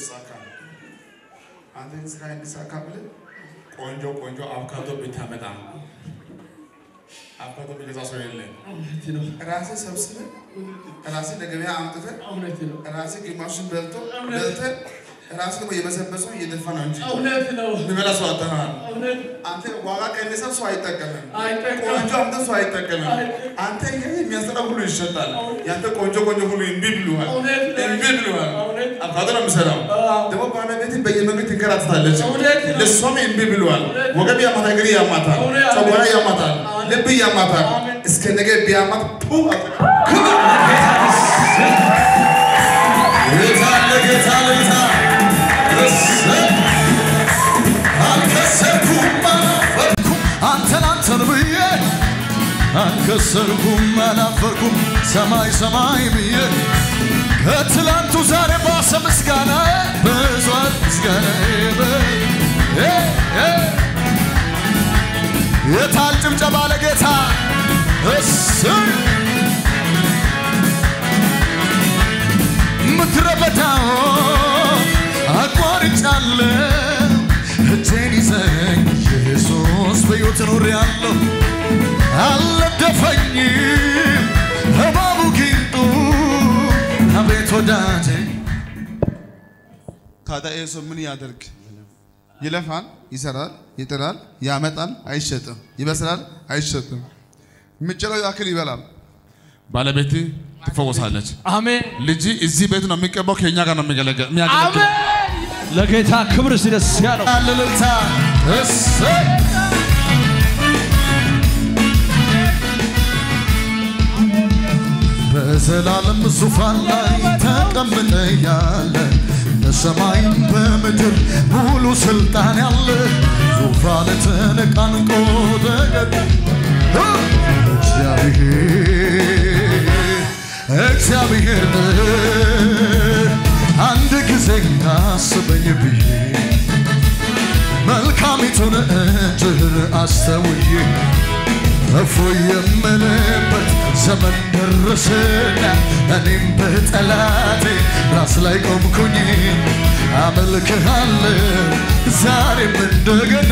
ይሳካ። አንተ ግን ስራ እንዲሳካ ብለህ ቆንጆ ቆንጆ አቮካዶ ብታመጣ አቮካዶ ቢገዛ ሰው የለም። እውነት ነው። ራስህ ሰብስበህ ራስህ ለገበያ አምጥተህ እውነት ነው። ራስህ ግማሹን በልቶ በልተህ ራስህ ደግሞ የበሰበሰው እየደፋ ነው እንጂ እውነት ነው። የሚበላ ሰው አጥተሃል። እውነት አንተ ዋጋ ቀንሰህ ሰው አይጠቀምም። አይጠቀምም። ቆንጆ አምጥተህ ሰው አይጠቀምም። አይጠቀምም። አንተ ይሄ የሚያስጠላ ሁሉ ይሸጣል። ያንተ ቆንጆ ቆንጆ ሁሉ እምቢ ብለዋል። እውነት ነው። እምቢ ብለዋል። እውነት አቮካዶ ነው የምሰራው። አዎ። ደግሞ ባለቤትን በየመንገድ ትንከራተታለች። እውነት ነው። ለእሷም እምቢ ብለዋል። እውነት ነው። ወገብ ያማታል፣ እግር ያማታል፣ እውነት ነው። ጨጓራ ያማታል፣ አሜን። ልብ ያማታል። አሜን። እስከ ነገ ቢያማት ፑ ጌታ ለጌታ ለጌታ እሰይ! አልከሰርኩም አላፈርኩም አንተን አንተን ብዬ አልከሰርኩም አላፈርኩም ሰማይ ሰማይ ብዬ ከትላንቱ ዛሬ ባሰ ምስጋና በዟል ምስጋና የታል ጭብጨባ ለጌታ እሰይ! ምድረ በዳው አቋርጫለሁ እጄን ይዘኝ ኢየሱስ በሕይወት ኖሬአለሁ አልነደፈኝም እባቡ ጊንጡ አቤት ወዳጄ ታዲያ ይህ ሰው ምን ያደርግ? ይለፋል፣ ይሰራል፣ ይጥራል፣ ያመጣል፣ አይሸጥም፣ ይበስላል፣ አይሸጥም። የሚችለው ያክል ይበላል። ባለቤት ትፈወሳለች። አሜን ልጅ እዚህ ቤት ነው የሚቀባው፣ ከኛ ጋር ነው የሚገለገል የሚያገለግል። አሜን። ለጌታ ክብር ሲደስ ያለው አልልታ እሰይ በዘላለም ዙፋን ላይ ተቀምጠ ያለ በሰማይም በምድር ሙሉ ስልጣን ያለ ዙፋን ተነቃንቆ ተገድ እግዚአብሔር እግዚአብሔር አንድ ጊዜ አስበኝ ብዬ መልካሚቱን እጅህን አስተውዬ እፎይ የምልበት ዘመን ደረሰና እኔም በጠላቴ ራስ ላይ ቆምኩኝ አመልክሃለሁ ዛሬም እንደገና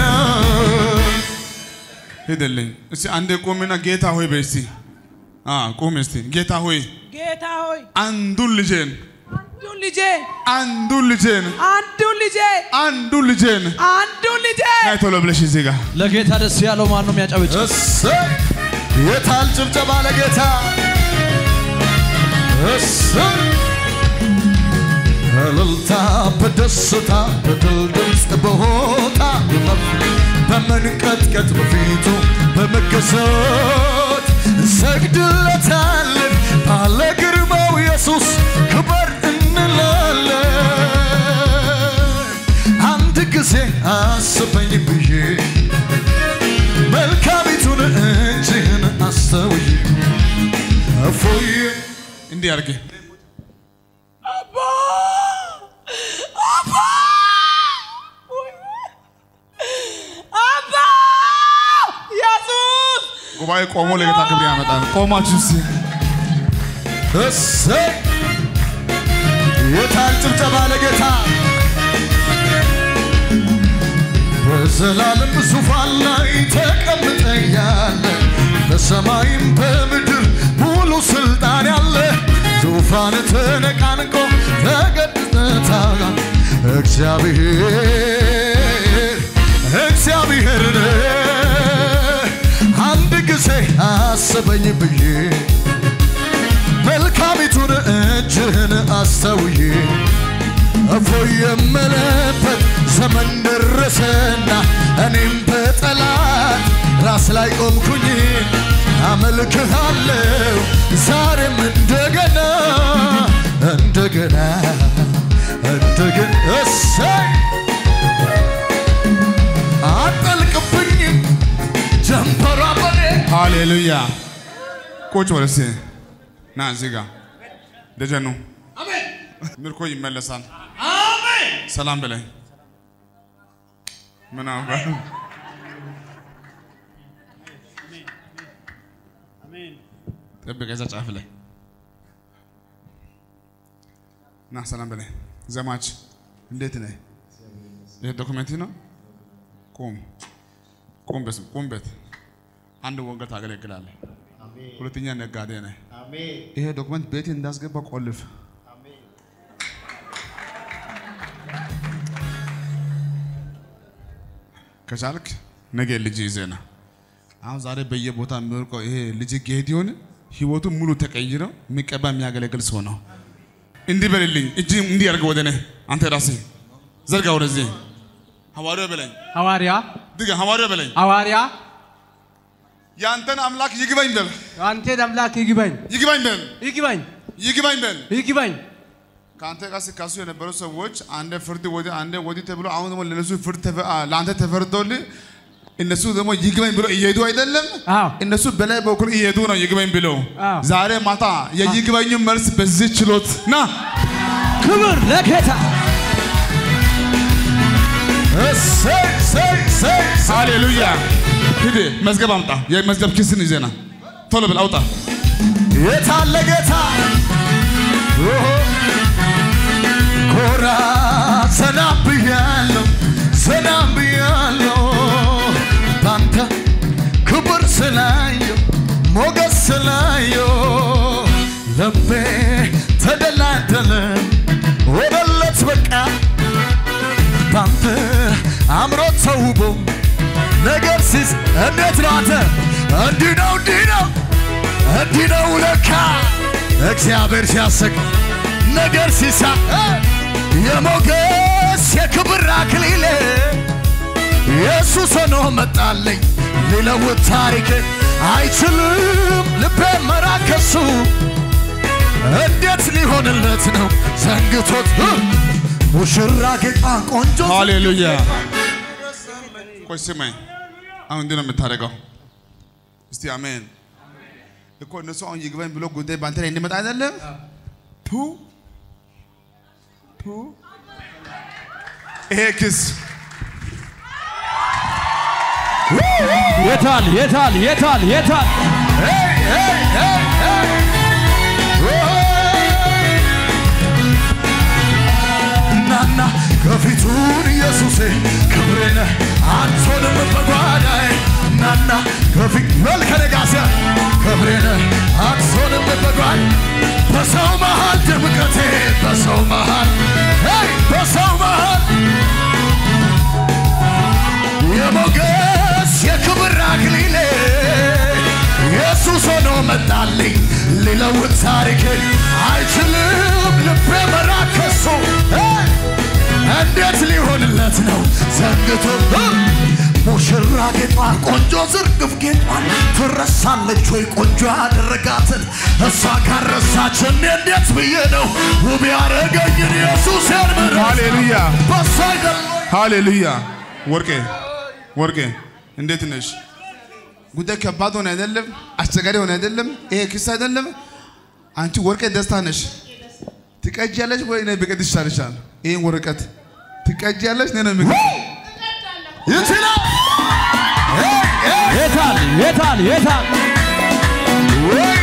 ሂድልኝ እስቲ አንዴ ቁምና ጌታ ሆይ በይ እስቲ አ ቁም እስቲ ጌታ ሆይ ጌታ ሆይ አንዱን ልጄን አንዱን ልጄ አንዱን ልጄን አንዱን ልጄ አንዱን ልጄን አንዱን ልጄ ናይ ቶሎ ብለሽ እዚህ ጋር ለጌታ ደስ ያለው ማን ነው የሚያጨበጭ? እሰይ የታል ጭብጨባ ለጌታ እሰይ እልልታ በደስታ በድል ድምፅ በሆታ በመንቀጥቀጥ በፊቱ በመገሰት እንሰግድለታለን ባለ ግርማው ኢየሱስ ክበር እንላለን አንድ ጊዜ አስበኝ ብዬ መልካሚቱን እጅህን አስተውይ እፎይ እንዲህ አድርጌ አባ አባ አባ ኢየሱስ ጉባኤ ቆሞ ለጌታ ክብር ያመጣል። ቆማችሁ እስቲ እሰይ የታል ጭብጨባ ለጌታ በዘላለም ዙፋን ላይ ተቀምጠ ያለ በሰማይም በምድር ሙሉ ስልጣን ያለ ዙፋን ተነቃንቆ ተገድነታ እግዚአብሔር እግዚአብሔርን አንድ ጊዜ አስበኝ ብዬ መልካሚቱን እጅህን አስተውዬ እፎይ የምልበት ዘመን ደረሰና እኔም በጠላት ራስ ላይ ቆምኩኝ አመልክሃለሁ ዛሬም እንደገና እንደገና እንደገና እሰይ አጠልቅብኝ ጀንበሯ በኔ ሃሌሉያ። ቁጭ በል እስቲ ና እዚህ ጋር ደጀኑ ምርኮ ይመለሳል። ሰላም በላይ ምን አባ ጠብቀ እዛ ጫፍ ላይ ና ሰላም በላይ ዘማች እንዴት ነህ? ይሄ ዶክመንት ነው። ቁም ቁም፣ በስም ቁም። በት አንድ ወንጌል ታገለግላለህ። ሁለተኛ ነጋዴ ነህ። ይሄ ዶክመንት ቤት እንዳስገባ ቆልፍ። ከቻልክ ነገ ልጅ ይዘና አሁን ዛሬ በየቦታ የሚወርቀው ይሄ ልጅ ጌዲዮን ህይወቱ ሙሉ ተቀይረው የሚቀባ የሚያገለግል ሰው ነው። እንዲህ በልልኝ፣ እጅ እንዲህ አድርገህ ወደ እኔ አንተ ራስህ ዘርጋ ወደዚህ። ሐዋርያው በለኝ፣ ሐዋርያ ድጋ ሐዋርያው በለኝ። ሐዋርያ ያንተን አምላክ ይግባኝ በል፣ አንቴን አምላክ ይግባኝ ይግባኝ በል፣ ይግባኝ ይግባኝ በል። ይግባኝ ከአንተ ጋር ሲካሱ የነበሩ ሰዎች አንደ ፍርድ ወዲህ አንደ ወዲህ ተብሎ አሁን ደግሞ ለነሱ ፍርድ ተፈ- አ- ለአንተ ተፈርዶልህ እነሱ ደግሞ ይግባኝ ብሎ እየሄዱ አይደለም። አዎ እነሱ በላይ በኩል እየሄዱ ነው ይግባኝ ብለው። አዎ። ዛሬ ማታ የይግባኙ መልስ በዚህ ችሎት ና ክብር ለጌታ እሰይ እሰይ እሰይ ሃሌሉያ። ሂድ መዝገብ አምጣ። የመዝገብ ኪስን ይዘና ቶሎ ብል አውጣ። የታለ ጌታ ኦሆ፣ ኮራ ሰላም ብያለሁ ሰላም ብያለሁ ባንተ ክብር ስላየው ሞገስ ስላየው ልቤ ተደላደለ ወደለት በቃ ባንተ አምሮ ተውቦ ነገር ሲስ እንዴት ነው አንተ እንዲህ ነው እንዲህ ነው እንዲህ ነው ለካ እግዚአብሔር ሲያሰቅ ነገር ሲሳ የሞገስ የክብር አክሊል ኢየሱስ ሆኖ መጣለኝ ሊለውጥ ታሪክ አይችልም ልቤ መራከሱ እንዴት ሊሆንለት ነው ዘንግቶት ሙሽራ ጌጣ ቆንጆ ሃሌሉያ። ቆይ ስማኝ፣ አሁን እንዲህ ነው የምታደርገው። እስቲ አሜን። እኮ እነሱ አሁን ይግባኝ ብሎ ጉዳይ በአንተ ላይ እንዲመጣ አይደለም። ፑ ፑ ይሄ ክስ የታል የታል የታል የታል ናና ከፊቱን ኢየሱሴ ክብሬነ አንቶንም በጓዳይ ናና ከፊት መልከነጋሲያ ክብሬነ አንቶንም በጓድ በሰው መሃል ድምቀቴ በሰው መሃል ሄይ በሰው መሃል የሞገስ የክብር አክሊሌ ኢየሱስ ሆኖ መጣልኝ ሊለውጥ ታሪክን አይችልም ልቤ መራከሱ እንዴት ሊሆንለት ነው ዘንግቶ ሙሽራ ጌጧን ቆንጆ ዝርግፍ ጌጧን ትረሳለች ወይ ቆንጆ ያደረጋትን እሷ ካረሳች እኔ እንዴት ብዬ ነው ውብ ያረገኝን ኢየሱስን ምረት ሃሌሉያ በሷ አይደለም ሃሌሉያ። ወርቄ ወርቄ እንዴት ነሽ? ጉዳይ ከባድ ሆነ አይደለም፣ አስቸጋሪ ሆነ አይደለም፣ ይሄ ክስ አይደለም። አንቺ ወርቄ ደስታ ነሽ። ትቀጃለሽ ወይ እኔ ብቀድ ይሻልሻል? ይሄን ወረቀት ትቀጃለሽ እኔ ነው የምቀድ ይችላል የታል የታል የታል ወይ